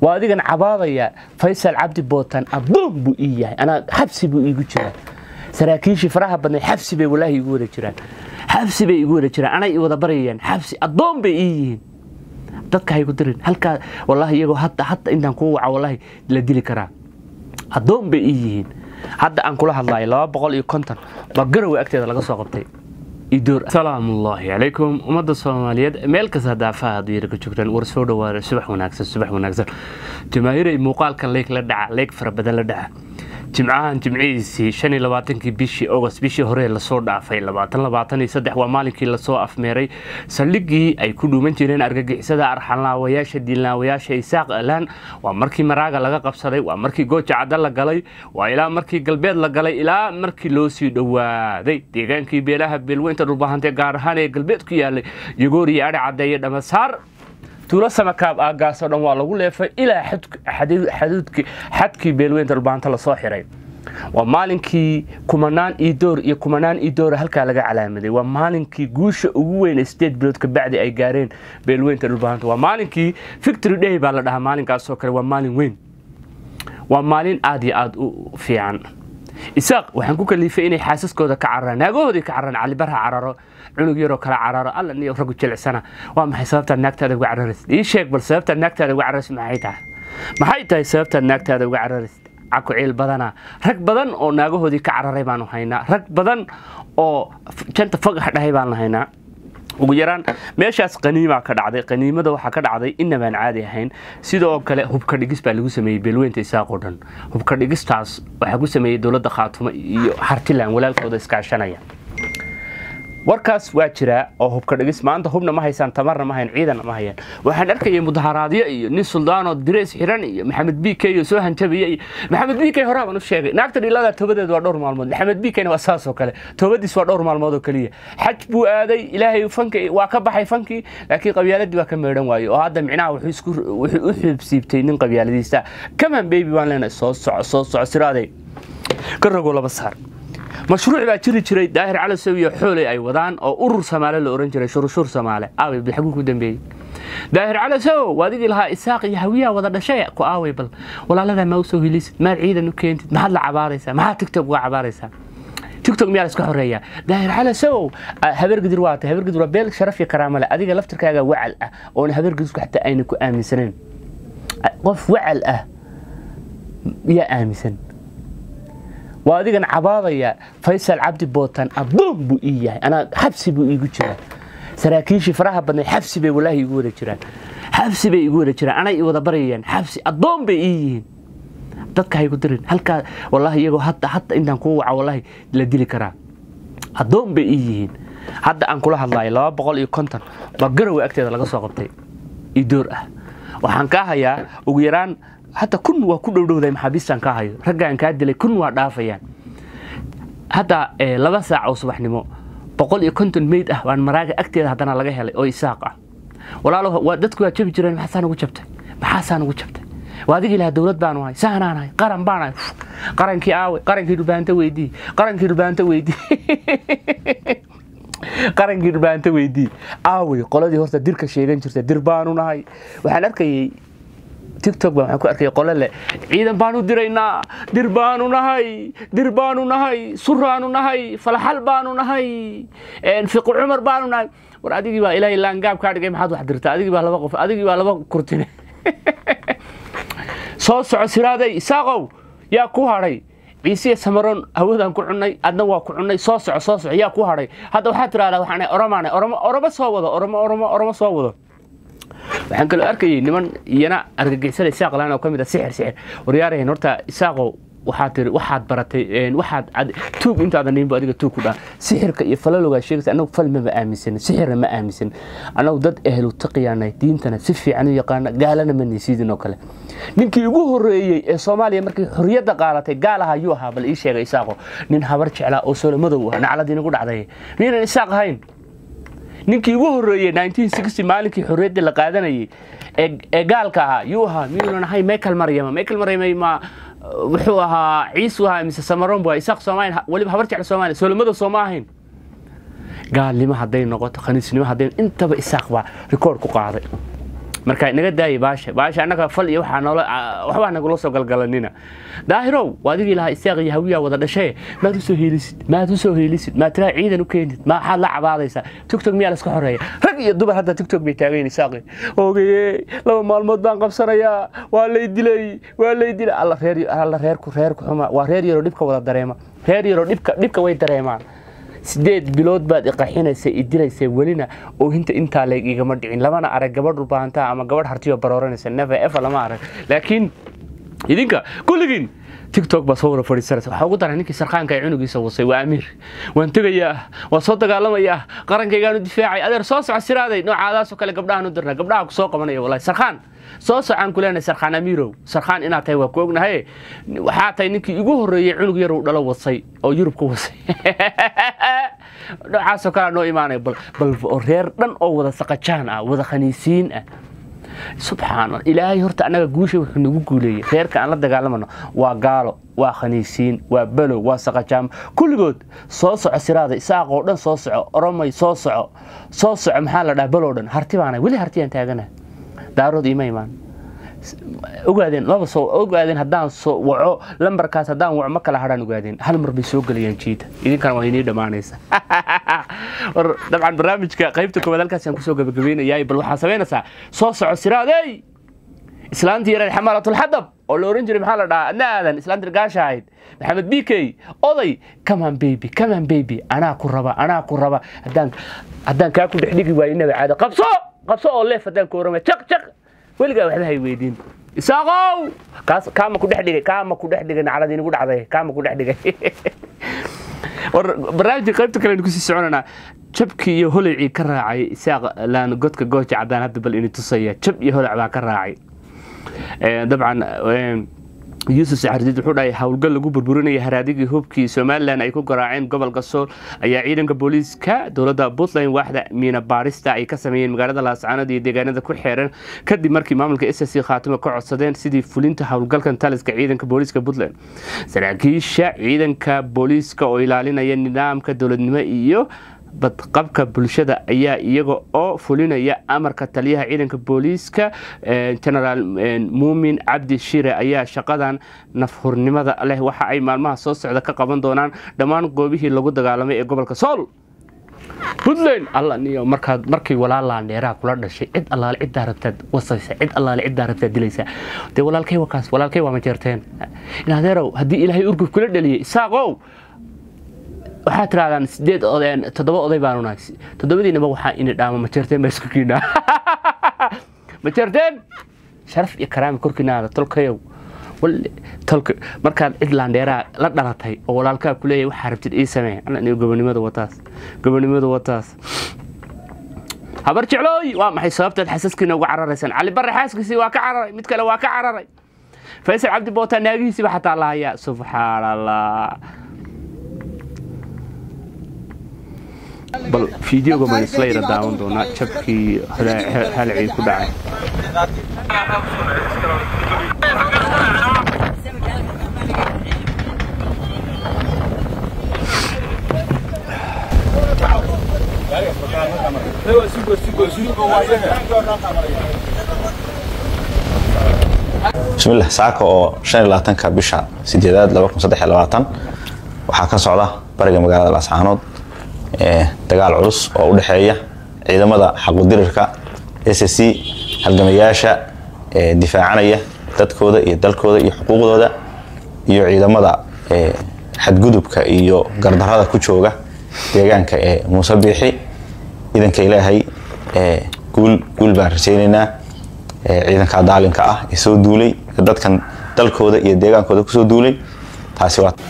waa adigan cabaadaya faysal cabdi bootan addoon buu ii yahay anaa xabsi buu iigu jiraa saraakiishii faraha badnay xabsi bay walaahi igu wada jiraan xabsi bay igu wada jiraan anay i wada baryayaan xabsi addoon bay ii yihiin dadka haygu dirin halkaa wallaahi iyagoo hadda hadda intaan kuu waca wallaahi la dili karaa addoon bay ii yihiin hadda aan kula hadlayo laba boqol iyo konton baa garowe agteeda laga soo qabtay idoor salaamullaahi calaykum ummadda soomaaliyeed meel kasta daafaha hadduu ka joogtaan war soo dhawaada subax wanaagsan subax wanaagsan jamaahiray muuqaalkan leeg la dhaca leeg fara badan la dhaca jimcahan jimcihiisii shan iyo labaatankii bishii august bishii hore lasoo dhaafay labaatan labaatan iyo saddex waa maalinkii lasoo afmeeray saldhigii ay ku dhuuman jireen argagixisada arxanlaawayaasha diilnaawayaasha isaaq alaan waa markii maraaga laga qabsaday waa markii gooja cadda la galay waa ilaa markii galbeed la galay ilaa markii loo sii dhowaaday deegaankii beelaha beelweynta dhulbahantee gaar ahaan ee galbeed ku yaalay yogooriyo adhi caddeeye dhamasaar tuulo samakaab aagaasoo dhan waa lagu leefay ilaa xadkii beelweynta dhulbaanta lasoo xiray waa maalinkii kumanaan iidoor iyo kumanaan iidoora halkaa laga calaamaday waa maalinkii guusha ugu weyn sideed bilood kabacdi ay gaareen beelweynta dhulbaanta waa maalinkii victory day baa la dhahaa maalinkaasoo kale waa maalin weyn waa maalin aad iyo aad u fiican isaaq waxaan ku kaliifay inay xaasaskooda ka cararaan naagahoodii ka cararaan calibarha cararo cunug yaroo kala cararo alla niyo raggu jilicsana waa maxay sababtaad naagtaada uga cararaysid ii sheeg bal sababtaad naagtaada uga cararaysid maxay tahay maxay tahay sababtaad naagtaada uga cararaysid caku ciil badana rag badan oo naagahoodii ka cararay baanu haynaa rag badan oo janta fagax dhahay baanu haynaa ugu yaraan meeshaas qaniimaa ka dhacday qaniimada waxaa ka dhacday inabaan caadi ahayn sidoo kale hubka dhigis baa lagu sameeyey beelweynta isaaqoo dhan hubka dhigistaas waxaa ku sameeyey dowladda khaatumo iyo hartiland walaalkooda iskaashanaya warkaas waa jiraa oo hubka dhigis maanta hubna ma haysaan tamarna ma hayan ciidanna ma hayaan waxaan arkayay mudaharaadyo iyo nin suldaanoo direys xiran iyo maxamed b k iyo soo hanjabiya iyo maxamed b k horaa baan u sheegay naagta dhilada toobadeed waa dhowr maalmood maxamed b kna waa saasoo kale toobadiis waa dhowr maalmood oo keliya xaj buu aaday ilaahay fanki waa ka baxay fankii laakiin qabyaaladii waa ka meedhan waaye oo hadda micnaha wuxuu u xibsiibtay nin qabyaaladiista kaman baby baan leenahay soo soco soo soco siraaday ka rogo laba saar mashruuc baa jiri jiray daahir calasow iyo xooley ay wadaan oo urur samaale la ohan jiray shurshuur samaale aaway bal xaguu ku dambeeyey daahir calasow waa adigii lahaa isaaq iyo hawiyaha wada dhashay ku aaway bal walaaladaa maa usoo helisid maad ciidan u keentid maxaad la cabaaraysaa maxaad tigtok uga cabaaraysaa tigtok miyaa la iska xoreeyaa daahir calasow habeergidir waa tahay habeergidir waa beel sharaf iyo karaamo leh adiga laftirkaaga wacal ah oona habeergidirku xataa ayna ku aaminsaneyn qof wacal ah yaa aaminsan waa adigan cabaadaya faysal cabdi bootan addoon buu ii yahay anaa xabsi buu iigu jiraa saraakiishii faraha badnay xabsi bay walaahi igu wada jiraan xabsi bay igu wada jiraan anay i wada baryayaan xabsi addoon bay ii yihiin dadka haygu dirin halkaa wallaahi iyagoo hadda hadda intaan kuu waca wallaahi la dili karaa addoon bay ii yihiin hadda aan kula hadlayo laba boqol iyo konton baa garowe agteeda laga soo qabtay idoor ah waxaan kaa hayaa ugu yaraan hadda kun waa ku dhowdhowday maxaabiistaan kaa hayo raggaan kaa dilay kun waa dhaafayaan hadda laba saac oo subaxnimo boqol iyo konton meyd ah waan maraaga agteeda haddana laga helay oo isaaq ah walaalo dadku waa jabi jireen maxaasaa nagu jabtay maxaasaa nagu jabtay waa adigii lahaa dowlad baanu ahay saanaan ahay qaran baan ahay qarankii aawe qarankii dhulbaanta weydii qarankii dhulbaanta weydii qarankii dhulbaanta weydii aawey qoladii horta dirka sheegan jirta dir baanu nahay waxaan arkayay tictok baa waxaan ku arkay qole leh ciidan baanu diraynaa dir baanu nahay dir baanu nahay suraanu nahay falaxal baanu nahay fiqi cumar baanu nahay war adigii baa ilaahay laangaab kaa dhigay maxaad wax dirta adigii baa laba qof adigii baa laba kurtine soo soco siraaday isaaqow yaa ku hadhay ciisiya samaroon hawadaan ku cunnay adna waa ku cunnay soo soco soo soco yaa ku hadhay hadda waxaad tiraahdaa waxaan oromaane oromo oromo soo wado oromo oromo oromo soo wado waxaan kaloo arkayay niman iyana argagixisada isaaq laan oo ka mid a sixir sixir waryaarahan horta isaaqow waxaad tiri waxaad baratay waxaad tuug intaadan dhiinba adiga tuug ku dhaa sixirka iyo falalogaa sheegaysa annagu fal maba aaminsan sixirna ma aaminsan annagu dad ehlu taqiyaanay diintana si fiican u yaqaana gaalana ma nisiidin oo kale ninkii ugu horreeyey ee soomaaliya markii xorriyadda qaadatay gaal aha yuu ahaa bal ii sheegay isaaqo nin habar jeclaa oo solo madow ah nacladii nagu dhacday miyaynan isaaq ahayn ninkii ugu horreeyey maalinkii xorriyaddii la qaadanayay ee gaalka ahaa yuu ahaa miyuunan ahay michael maryama michael maryama ma wuxuu ahaa ciisu ahaa mise samaroon bu isaaq soomaaliya weliba habar jecla soomaaliya soolomada sooma ahayn gaalnimo hadday noqoto khaniisnimo hadday intaba isaaq baa rikoord ku qaaday marka inaga daaya baasha baasha annaga fal iyo waxaa noola waxbaa nagula soo galgalanina daahirow waa adigii lahaa isaaq iyo hawiyaa wada dhashee maad usoo heelisid maad usoo heelisid maad tiraa ciidan u keenid maxaad la cabaadaysaa tigtog miyaa laska xoreeya rag iyo dumar hadda tigtog bay taagayn isaaqi ogaye laba maalmood baan qabsanayaa waa lay dilay waa lay dilay alla reer alla reerku reerku xuma waa reer yaroo dhibka wada dareema reer yaroo dhibka dhibka way dareemaan sideed bilood baad iqaxinaysa idilaysa welina oohinta intaa leeg igama dhicin lamana arag gabadh dhulbaantaa ama gabadh hartiyo barooranaysa never ever lama arag laakiin idinka kulligiin tiktok baa soo wada fadhiisanaysa waxaa ugu daran ninkii sarkaanka ee cunugiisa wasay waa amiir waan tegayaa waan soo dagaalamayaa qarankaygaanu difaacay adeer soo soco siraaday noocaadaasoo kale gabdhahan u dirna gabdhaha ku soo qabanaya wallahi sarkaan soo socaan ku leenahay sarkaan amiirow sarkaan inaad tahay waa ku ognahay waxaa tahay ninkii igu horreeyey cunug yar uu dhalo wasay oo yurub ku wasay noocaasoo kalea noo imaanaya bal bal reer dhan oo wada saqajaan ah wada khaniisiin ah subxaan ilaahay horta annaga guusha wuxuu nagu guuleeyey reerka aan la dagaalamano waa gaalo waa khaniisiin waa balow waa saqajaamo kulligood soo soco siraada isaaqoo dhan soo soco oromay soo soco soo soco maxaa la dhaha balow dhan harti baana weli hartiyaan taagana daarood ima imaan ogaadeen laba soo ogaadeen haddaan soo waco lambarkaas haddaan waco ma kala hadhaan ogaadeen hal mar bay soo gelayaan jiida idinkana waa inii dhammaanaysa war dabcan barnaamijka qaybta koowaad halkaasaan kusoo gabagabeynayaa bal waxaa samaynaysaa soo soco siraadey islaantii yareed xamaalatulxadab oo la oran jiray maxaa la dhahaa adna aadan islaantii gaasha ahayd maxamed b k oday kaman baby kaman baby anaa ku raba anaa ku raba haddaan haddaan kaa ku dhex dhigi waayo inaba caada qabso qabso oo leef haddaan ku orama jaq jaq weligaa waxba hay weydiin isaaqow kaas kaama ku dhex dhigay kaama ku dhex dhigay naclad inigu dhacday kaama ku dhex dhigay war barnaamijka qaybta kale aynu kusii soconanaa jabkii iyo holaycii ka raacay isaaq laan godka gooja caddaan hadda bal ini tusaya jab iyo holac baa ka raacay dabcan yuusuf saxardiid wuxuu dhahay howlgal lagu burburinaya haraadigii hubkii somalilan ay ku garaaceen gobolka sool ayaa ciidanka booliiska dowladda puntland waaxda miina baarista ay ka sameeyeen magaalada laascaanood iyo deegaanada ku xeeran kadib markii maamulka s c khaatimo ka codsadeen sidii fulinta howlgalkan taliska ciidanka booliiska puntland saraakiisha ciidanka booliiska oo ilaalinaya nidaamka dowladnimo iyo badqabka bulshada ayaa iyaga oo fulinaya amarka taliyaha ciidanka booliiska genaraal muumin cabdi shire ayaa shaqadan nafhurnimada leh waxa ay maalmaha soo socda ka qaban doonaan dhammaan goobihii lagu dagaalamay ee gobolka sool puntland alla niyo markaad markii walaalaa dheeraha kula dhashay cid allaale ciddaa rabtaad wasaysa cid allaale ciddaa rabtaad dilaysa dee walaalkay wakaas walaalkay waa ma jeerteen inadeerow haddii ilaahay urguf kula dhaliyay isaaqow waxaa tirahdaan sideed odeen toddoba oday baanu nahay toddobadiinaba waxaa ini dhaama ma jeerteen baa isku kiinaa ma jeerteen sharaf iyo karaami korkiinaada tolkayow tolka markaad cid laandheeraa la dhalatay oo walaalkaa ku leeyahay waxaa rabtid ii samee alla gobonimada wataas gobonimada wataas habar jeclooy waa maxay sababtaad xasaskiina uga cararaysaan cali barre xaaskiisii waa ka cararay mid kale waa ka cararay faysal cabdi boota naagihiisiiba xataa lahayaa subxaan allah bal fideoga maan isla yara daawan doonaa jabkii halacii ku dhacay bismillah saaka oo shan iyo labaatanka bisha sideedaad laba kun saddex iyo labaatan waxaa ka socda bariga magaalada laascaanood dagaal culus oo u dhexeeya ciidamada xaqudirirka s c halgamayaasha difaacanaya dadkooda iyo dalkooda iyo xuquuqdooda iyo ciidamada xadgudubka iyo gardarada ku jooga deegaanka ee muuse biixi ciidanka ilaahay guul guul baan rajaynaynaa ciidanka daalinka ah ee soo duulay dadkan dalkooda iyo deegaankooda kusoo duulay taasi waa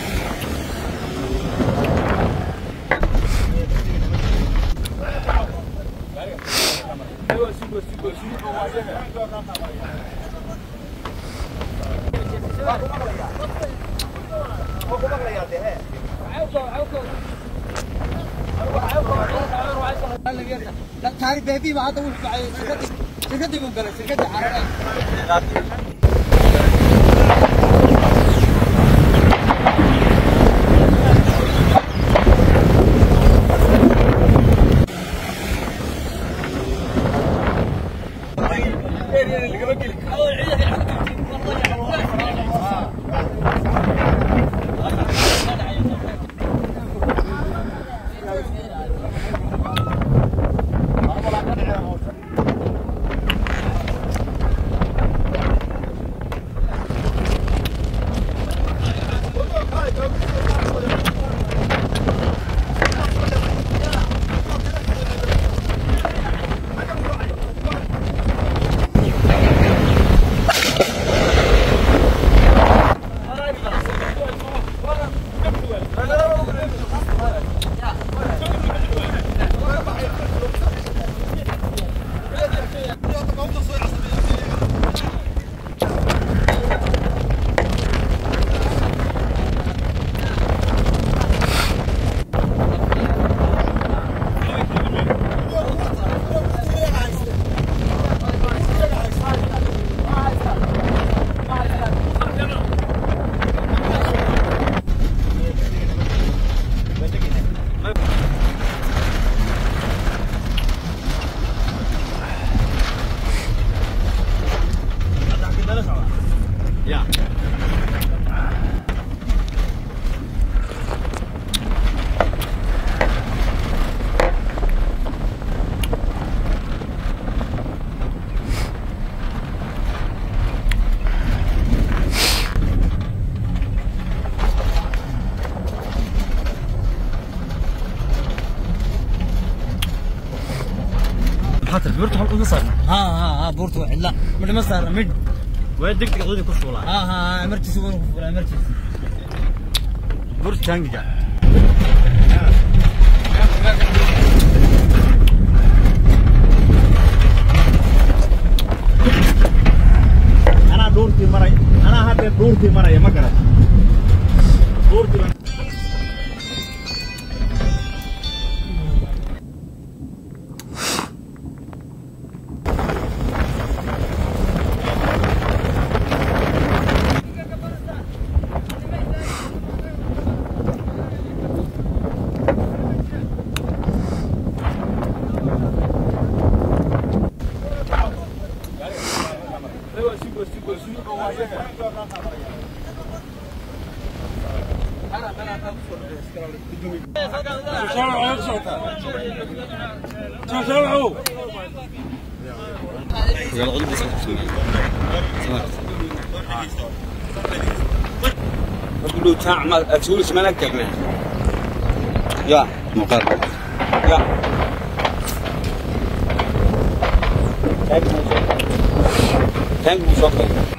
taari beebiiba hadda wuxuu dhacay shirkadii shirkadii buu galay shirkadii carare حتى برت حلقة قصر ها ها ها بورتو لا مد مصر مد وين دقت قضية كسولة ها ها امرتسي ولا امرتسي برت شانجا أنا دورتي مرة أنا هذا دورتي مرة يا مقرة دورتي له تعمل تسوي ما نكتب يا مقرر يا Thank you so much.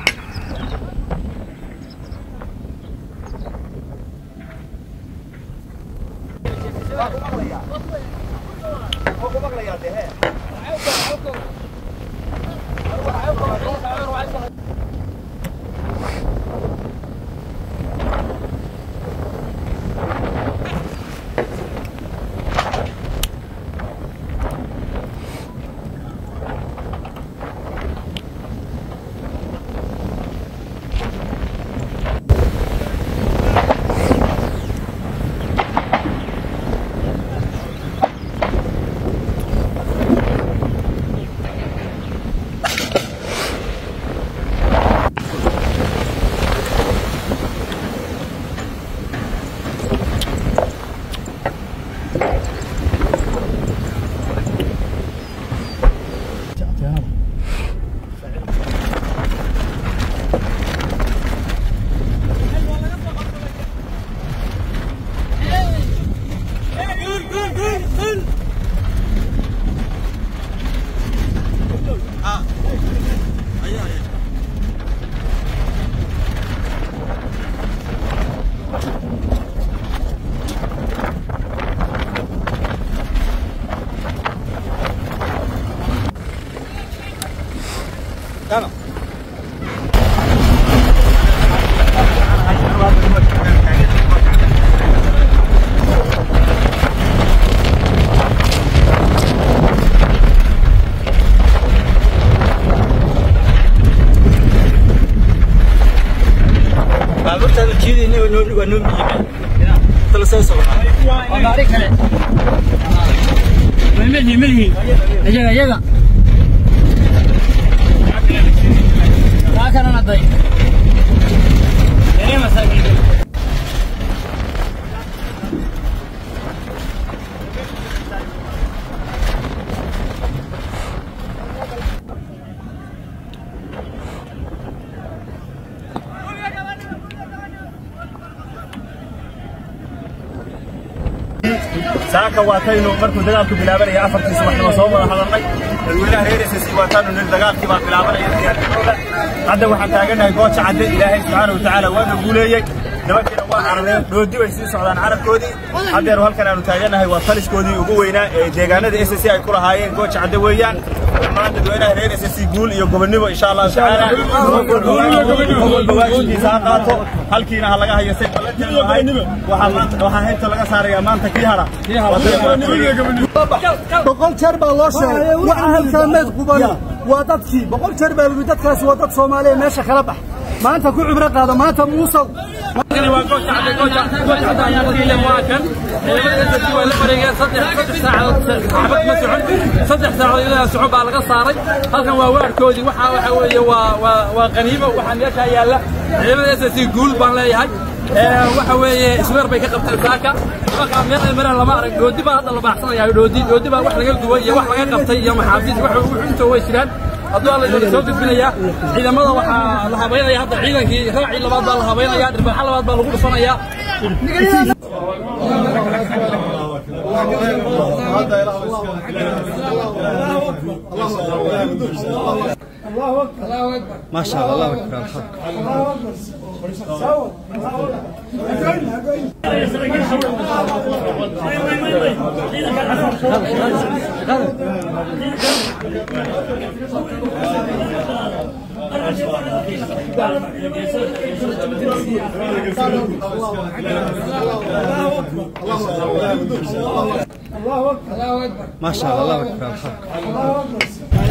baabuurtaada jiidayna waa noo waa noo miyibe tala soo socdaa waa gaari kale malmelihi melihi iyaga iyaga kaa kalena day yaree masaakiin saaka waataynu markuu dagaalku bilaabanaya afartii subaxnimo soo wada hadalnay dadweynaha reer SSC waataanu nil dagaalkii baa bilaabanaya diyaargarowda hadda waxaan taaganahay gooja cadde ilaahay subxaana wa tacaala waana guuleeyey nimankiina waa carareen doodi bay sii socdaan carabkoodii haddeer halkan aanu taaganahay waa taliskoodii ugu weynaa ee deegaanada SSC ay ku lahaayeen gooja cadde weeyaan dhammaan dadweynaha reer SSC guul iyo gobonnimo insha allahu tacaala walba waajibkiisa ha qaato halkiina ha laga hayo say ballanteedu ahayd waxaa maanta- waxaa heynta laga saarayaa maanta kii hara boqol jeer baa loo sheegay wax halkaameed qubani waa dadkii boqol jeer baa lagu dadkaasi waa dad soomaaliya meesha kala bax maanta ku cibro qaada maanta muusow kani waa gooja cadde gooja gooja cadde ayaa markiile waa kan ciidamada SSC waa la wareegeen saddex saddex saacadood xabad ma socon saddex saacadood ilaa socon baa laga saaray halkan waa waarkoodii waxa waxa weeye waa waa waa qaniimo waxaa meesha yaalla ciidamada SSC guul baan leeyahay waxa weeye isweer bay ka qabteen saaka markaa meel ay maraan lama arag dhoodi baa hadda la baaxsanayaa dhoodi dhoodi baa wax laga duway iyo wax laga qabtay iyo maxaabiis wax intoo way jiraan hadduu alla idin soo gudbinayaa ciidamada waxaa la habeynaya hadda ciidankii raacii labaad baa la habeynaya dhirbaxa labaad baa lagu dhufanayaa ما شاء الله الله اكبر ما شاء الله الله اكبر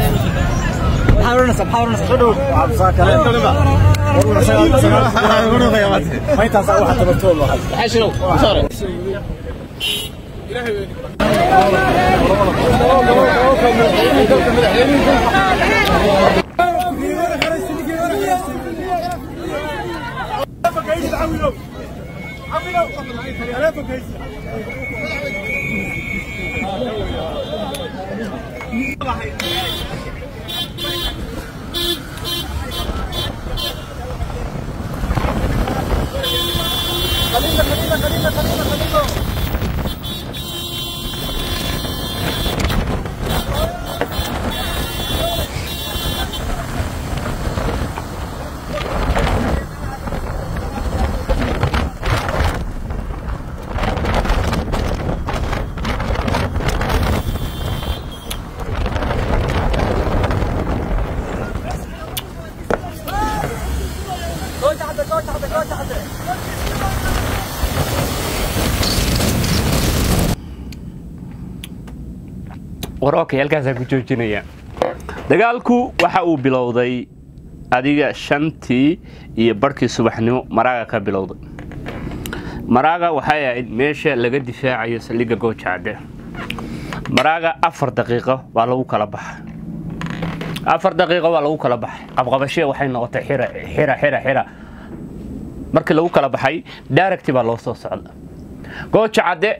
war okay halkaasaan ku joojinaya dagaalku waxa uu bilowday adiga shantii iyo barhkii subaxnimo maraaga ka bilowday maraaga waxay ahayd meesha laga difaacayo saldhigga goojacadde maraaga afar daqiiqo waa lagu kala baxay afar daqiiqo waa lagu kala baxay qabqabashee waxay noqotay xira xira xira xira markii lagu kala baxay daaragti baa loo soo socda goojacadde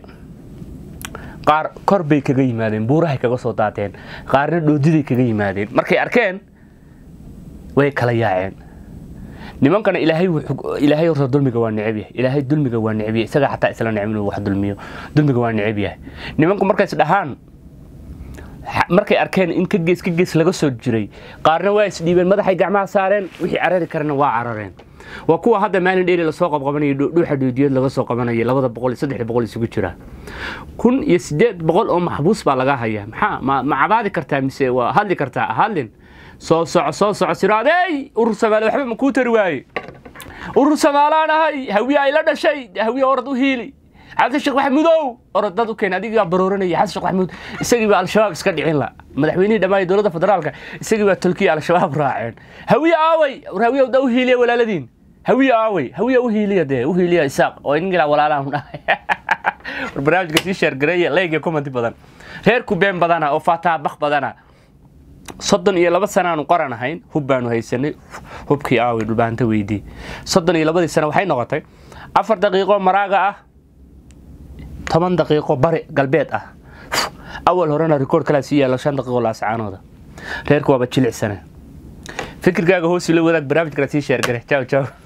qaar kor bay kaga yimaadeen buurahay kaga soo daateen qaarna dhoodiday kaga yimaadeen markay arkeen way kala yaaceen nimankana ilaahay wuxuu- ilaahay horta dulmiga waa neceb yahay ilaahay dulmiga waa neceb yahay isaga xataa isla neceb inuu wax dulmiyo dulmiga waa neceb yahay nimanku markays dhahaan ha- markay arkeen in ka gees ka gees laga soo jiray qaarna waa isdhiibeen madaxay gacmaha saareen wixii carari karana waa carareen waa kuwa hadda maalin dheeri lasoo qabqabanayo dhu- dhuuxa dhoodiyeed laga soo qabanayo labada boqol iyo saddex boqol isugu jira kun iyo sideed boqol oo maxbuus baa laga hayaa maxaa ma ma cabaadi kartaa mise waa hadli kartaa hadlin soo soco soo soco siraadey urur samaale waxba ma kuu tari waaye urur samaalaan ahay hawiye ay la dhashay hawiye orad u hiili xasan sheekh maxamuudow orod dad u keen adigaa barooranaya xasan sheekh maxamuud isagii baa al-shabaab iska dhicin la madaxweynihii dhammaan dowladda federaalka isagii baa tulkiya al-shabaab raaceen hawiye aaway war hawiye da u hiiliya walaaladiin hawiye aaway hawiye u hiiliya dee u hiiliya isaaq oo ingila walaalahan dhahay war barnaamijka sii sheergareeya leegya kumanti badan reer kubeen badana oo faataa bak badana soddon iyo laba sanaanu qoran ahayn hub baanu haysanay hubkii aaway dhulbaanta weydii soddon iyo labadii sano waxay noqotay afar daqiiqo maraaga ah toban daqiiqo bari galbeed ah awal horena rikoord kalaa sii yaalo shan daqiiqo laascaanooda reerku waaba jilicsane fikirkaaga hoos ila wadaag barnaamijkana sii sheergare jaw jaw